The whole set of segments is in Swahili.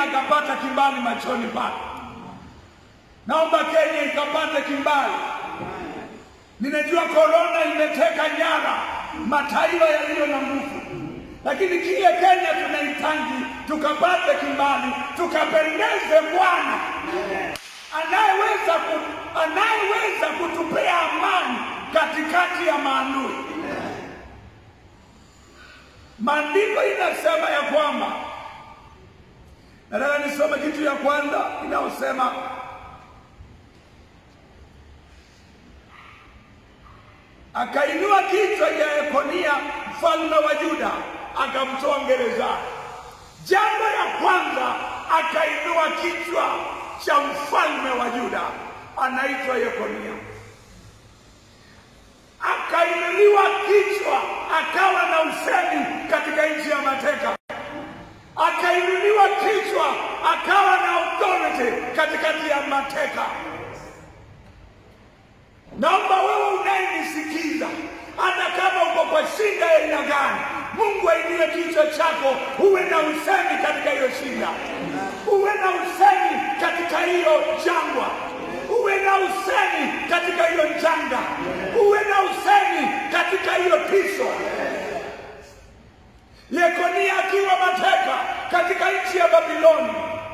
akapata kimbali machoni pake. Naomba Kenya ikapate kimbali. Ninajua korona imeteka nyara mataifa yaliyo na nguvu, lakini kile Kenya tunahitaji tukapate kimbali, tukapendeze Bwana anayeweza ku, anayeweza kutupea amani katikati ya maadui. Maandiko inasema ya kwamba, nataka nisome kitu ya kwanza inayosema akainua kichwa cha Yekonia mfalme wa Yuda akamtoa gerezani. Jambo ya kwanza, akainua kichwa cha mfalme wa Yuda anaitwa Yekonia, akainuliwa kichwa, akawa na usemi katika nchi ya mateka, akainuliwa kichwa, akawa na authority katikati ya mateka. Naomba wewe unayenisikiza, hata kama uko kwa shida ya aina gani, Mungu ainue kichwa chako, uwe na usemi katika hiyo shida, uwe na usemi katika hiyo jangwa, uwe na usemi katika hiyo janga, uwe na usemi katika hiyo tiso. Yekonia akiwa mateka katika nchi ya Babiloni,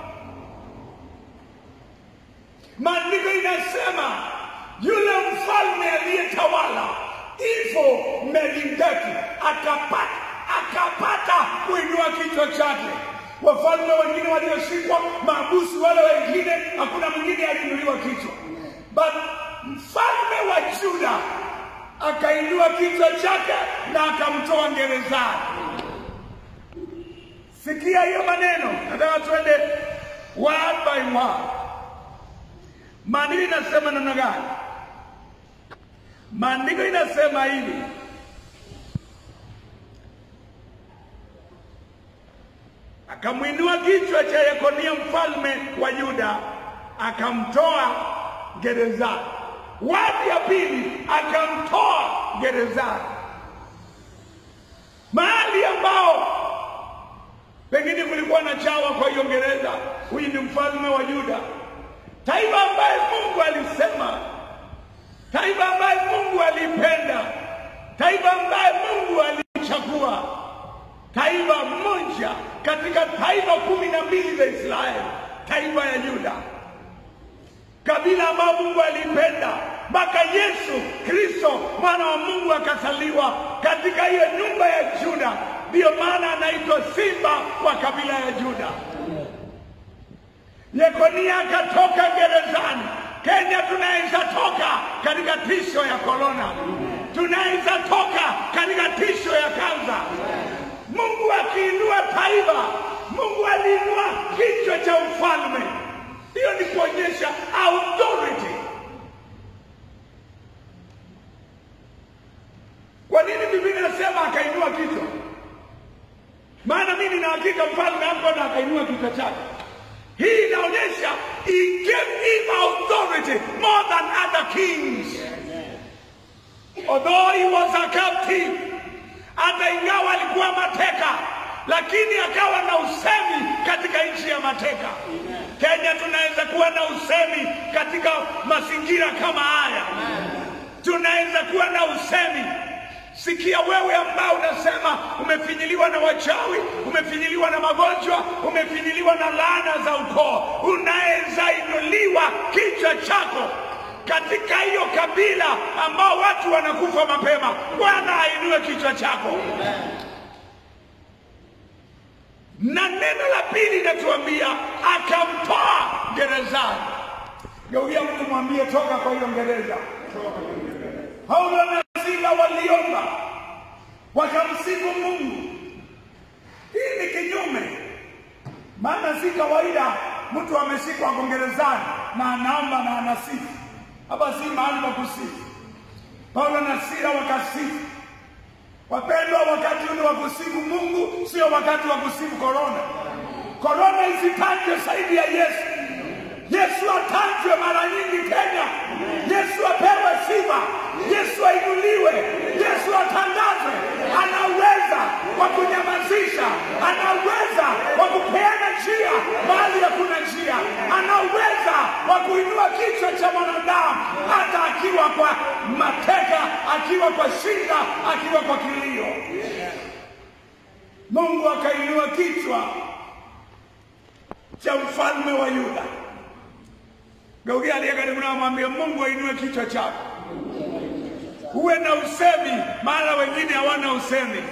maandiko inasema yule mfalme aliyetawala hivyo Melkizedeki akapata akapata kuinua kichwa chake. Wafalme wengine walioshikwa maabusu, wale wengine hakuna mwingine aliinuliwa kichwa, but mfalme wa Juda akainua kichwa chake na akamtoa gerezani. Sikia hiyo maneno, nataka tuende word by word. Maandiko inasema namna gani? Maandiko inasema hivi, akamwinua kichwa cha Yekonia mfalme wa Yuda akamtoa gerezani. Wadi ya pili, akamtoa gerezani, mahali ambao pengine kulikuwa na chawa kwa hiyo gereza. Huyu ni mfalme wa Yuda, taifa ambaye Mungu alisema, taifa ambaye Mungu alipenda, taifa ambaye Mungu alichagua, taifa moja katika taifa kumi na mbili za Israeli, taifa ya Yuda, kabila ambayo Mungu alipenda mpaka Yesu Kristo mwana wa Mungu akazaliwa katika hiyo nyumba ya Juda. Ndiyo maana anaitwa simba wa kabila ya Juda. Yekonia akatoka gerezani. Kenya tunaweza toka katika tisho ya korona, tunaweza toka katika tisho ya kansa. Mungu akiinua taifa, Mungu aliinua kichwa cha ufalme. Hiyo ni kuonyesha authority. Kwa nini Biblia inasema akainua kichwa? Maana mimi nina hakika mfalme hapo na akainua kichwa chake. Hii inaonyesha he gave him authority more than other kings. Although he was a captive, hata ingawa alikuwa mateka, lakini akawa na usemi katika nchi ya mateka. Kenya tunaweza kuwa na usemi katika mazingira kama haya, tunaweza kuwa na usemi Sikia wewe ambao unasema umefinyiliwa na wachawi, umefinyiliwa na magonjwa, umefinyiliwa na laana za ukoo, unaweza inuliwa kichwa chako katika hiyo kabila ambao watu wanakufa mapema. Bwana ainue kichwa chako. Na neno la pili linatuambia akamtoa gerezani. Geukia mtu mwambie, toka kwa hiyo gereza. Paulo na Sila waliomba wakamsifu Mungu. Hii ni kinyume, maana si kawaida mtu ameshikwa ako gerezani na anaomba na anasifu. Hapa si mahali pa kusifu. Paulo na Sila wakasifu. Wapendwa, wakati ule wa kusifu Mungu sio wakati wa kusifu korona. Korona isitajwe zaidi ya Yesu. Yesu atajwe mara nyingi Kenya. Yesu apewe sifa. Yesu ainuliwe. Yesu atangazwe. Ana uweza wa kunyamazisha, ana uweza wa kupeana njia mahali hakuna njia, ana uweza wa kuinua kichwa cha mwanadamu hata akiwa kwa mateka, akiwa kwa shida, akiwa kwa kilio. Mungu akainua kichwa cha mfalme wa Yuda. Geukia aliye karibu nao, mwambie Mungu ainue kichwa chako. Uwe na usemi mahala wengine hawana usemi,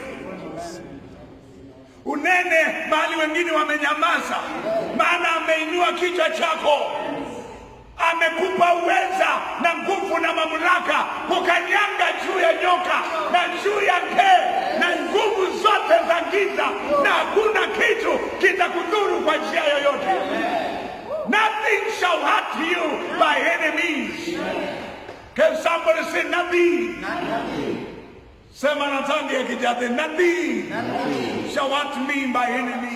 unene mahali wengine wamenyamaza, maana ameinua kichwa chako. Amekupa uweza na nguvu na mamlaka kukanyanga juu ya nyoka na juu ya ngee na nguvu zote za giza, na hakuna kitu kitakudhuru kwa njia yoyote. Nothing shall hurt you by enemies. Can somebody say nothing? Sema na tangi ya kijadi, nothing shall hurt me by enemies.